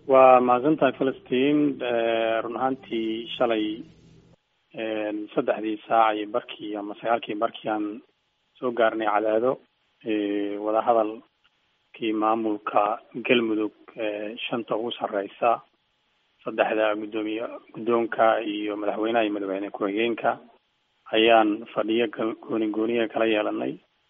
waa mahadsan tahay falastiin run ahaantii shalay saddexdii saac iyo barkii ama sagaalkii barkii aan soo gaarnay cadaado wadahadalkii maamulka galmudug shanta ugu sareysa saddexda guddoomiye guddoonka iyo madaxweynaha iyo madaxweyne ku-xigeenka ayaan fadhiyo gooni gooniya kala yeelanay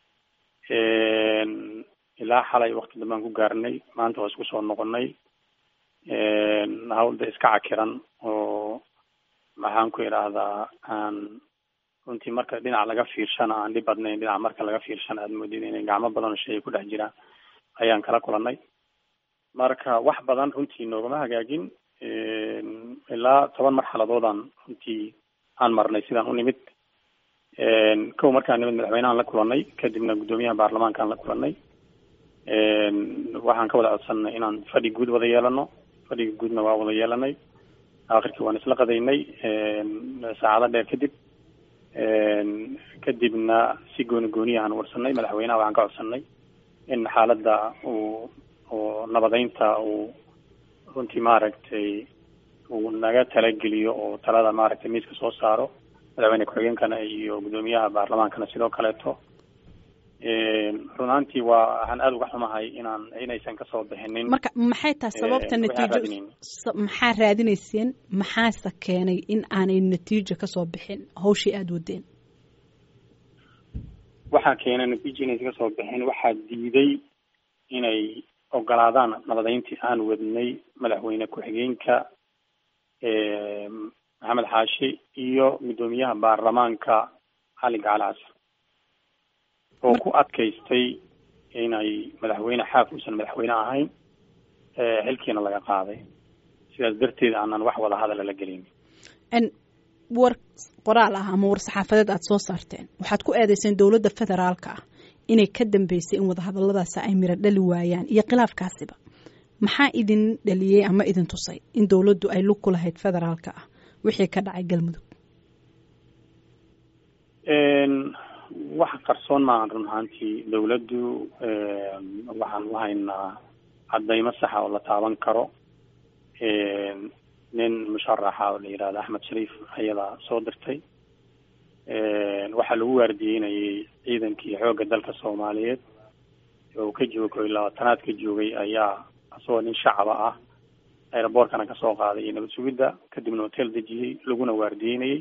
ilaa xalay wakti dambe aan ku gaarnay maanta waa isku soo noqonay hawlda iska cakiran oo maxaan ku idhaahdaa aan runtii marka dhinac laga fiirshana aan dhib badnayn dhinac marka laga fiirshana aad moodid inay gacmo badan oo shay ku dhex jiraan ayaan kala kulanay marka wax badan runtii noogama hagaagin ilaa toban marxaladoodaan runtii aan marnay sidaan u nimid kow markaan nimid madaxweynehaan la kulanay kadibna guddoomiyaha baarlamaankaan la kulanay waxaan ka wada codsanay inaan fadhi guud wada yeelano fadhiga guudna waa wada yeelanay akhirkii waan isla qadaynay saacado dheer kadib kadibna si gooni gooniya aan warsanay madaxweynaha waxaan ka codsanay in xaaladda uu oo nabadeynta uu runtii maaragtay uu naga talageliyo oo talada maaragtay miiska soo saaro madaxweyne ku-xigeenkana iyo guddoomiyaha baarlamaankana sidoo kaleeto run ahaantii waa waxaan aada uga xumahay inaan inaysan kasoo bixinin marka maxay tahay sababta natiijo maxaa raadinayseen maxaase keenay in aanay natiijo kasoo bixin hawshii aada wadeen waxaa keenay natiijo inaysan kasoo bixin waxaa diiday inay ogolaadaan nabadeyntii aan wadnay madaxweyne ku-xigeenka maxamed xaashi iyo guddoomiyaha baarlamaanka cali gacali casar oo ku adkaystay inay madaxweyne xaaf uusan madaxweyne ahayn xilkiina laga qaaday sidaas darteed aanan wax wada hadala la gelin war qoraal ah ama war saxaafadeed aada soo saarteen waxaad ku eedeyseen dowladda federaalka ah inay ka dambeysay in wadahadaladaasi ay miro dhali waayaan iyo khilaafkaasiba maxaa idin dhaliyey ama idin tusay in dowladdu ay lug ku lahayd federaalka ah wixii ka dhacay galmudug wax qarsoon maahan run ahaantii dawladdu waxaan u haynaa cadaymo saxa oo la taaban karo nin musharaxa oo la yihahdo axmed shariif ayadaa soo dirtay waxaa lagu waardiyeynayay ciidankii xoogga dalka soomaaliyeed oo ka joogay labaatanaad ka joogay ayaa asagoo nin shacaba ah aeroboortkana kasoo qaaday iyo nabad sugidda kadibna hotel dejiyey laguna waardiyeynayay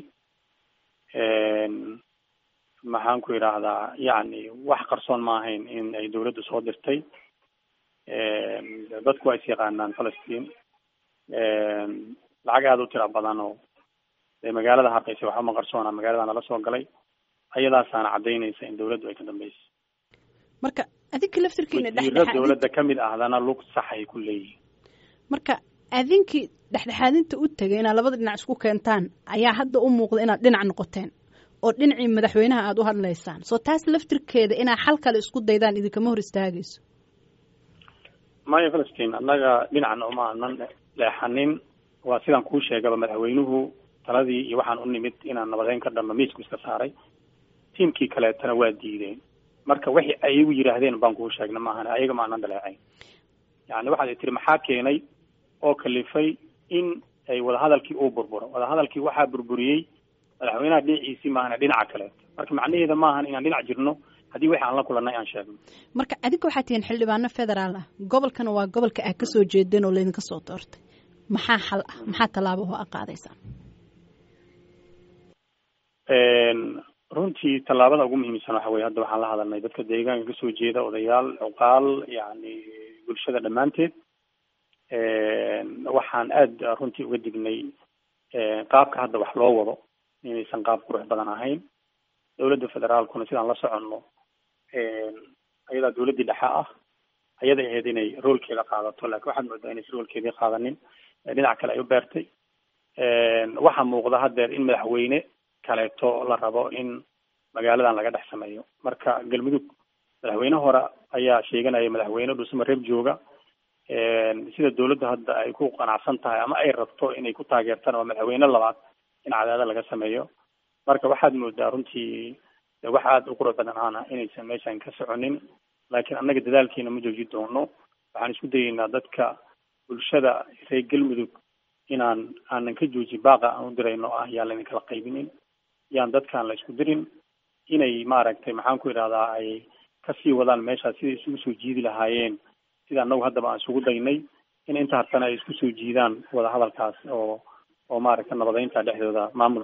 maxaan ku idhaahdaa yacni wax qarsoon ma ahayn in ay dawladdu soo dirtay dadku waa is yaqaanaan falastiin lacag aada u tira badan oo dee magaalada harqeysa waxba ma qarsoona magaalada nala soo galay ayadaasaana cadaynaysa in dawladdu ay ka dambeysay marka adinka laftirkiina wasiiro dawladda kamid ahdana lug sax ay ku leeyihin marka adinkii dhexdhexaadinta u tegay inaad labada dhinac isku keentaan ayaa hadda u muuqda inaad dhinac noqoteen oo dhinacii madaxweynaha aada u hadlaysaan soo taas laftirkeeda inaa xal kale isku daydaan idinkama hor istaagayso maya falastiin annaga dhinacna uma anan leexanin waa sidaan kuu sheegaba madaxweynuhu taladii iyo waxaan u nimid inaan nabadeyn ka dhanno miisku iska saaray tiimkii kaleetana waa diideen marka wixii ayagu yidhaahdeen baan kuu sheegna maahan ayaga ma anan daleecayn yani waxaad tiri maxaa keenay oo kalifay in ay wadahadalkii uu burburo wadahadalkii waxaa burburiyey madaxweynaha dhinaciisii maahana dhinaca kaleeto marka macnaheeda maahan inaan dhinac jirno haddii wixi aan la kulannay aan sheegno marka adinka waxaa tihiin xildhibaano federaal ah gobolkana waa gobolka aad kasoo jeedeen oo laydinka soo doortay maxaa xal ah maxaa tallaabo oo a qaadaysaan runtii tallaabada ugu muhiimsan waxa weye hadda waxaan la hadalnay dadka deegaanka kasoo jeeda odayaal cuqaal yani bulshada dhammaanteed waxaan aada runtii uga dignay qaabka hadda wax loo wado inaysan qaab qurux badan ahayn dawladda federaalkuna sidaan la soconno ayadaa dawladdii dhexe ah ayaday ahayd inay roolkeeda qaadato lakin waxaad moodaa inaysan roolkeedii qaadanin dhinac kale ay u beertay waxaa muuqda haddeer in madaxweyne kaleeto la rabo in magaaladan laga dhex sameeyo marka galmudug madaxweyne hore ayaa sheeganaya madaxweyne dhusma reeb jooga sida dawladdu hadda ay ku qanacsan tahay ama ay rabto inay ku taageertaan waa madaxweyne labaad in cadaada laga sameeyo marka waxaad moodaa runtii wax aada u qurux badan aana inaysan meeshan ka soconin laakiin annaga dadaalkeena ma jooji doono waxaan isku dayeynaa dadka bulshada reer galmudug inaan aanan ka joojin baaqa aan u dirayno ah yaan laydin kala qaybinin yaan dadkaan la isku dirin inay maaragtay maxaan ku idhahdaa ay kasii wadaan meeshaas siday isugu soo jiidi lahaayeen sida anagu haddaba aan isugu daynay in inta hartana ay isku soo jiidaan wadahadalkaas oo oo maaragtay nabadeynta dhexdooda maamul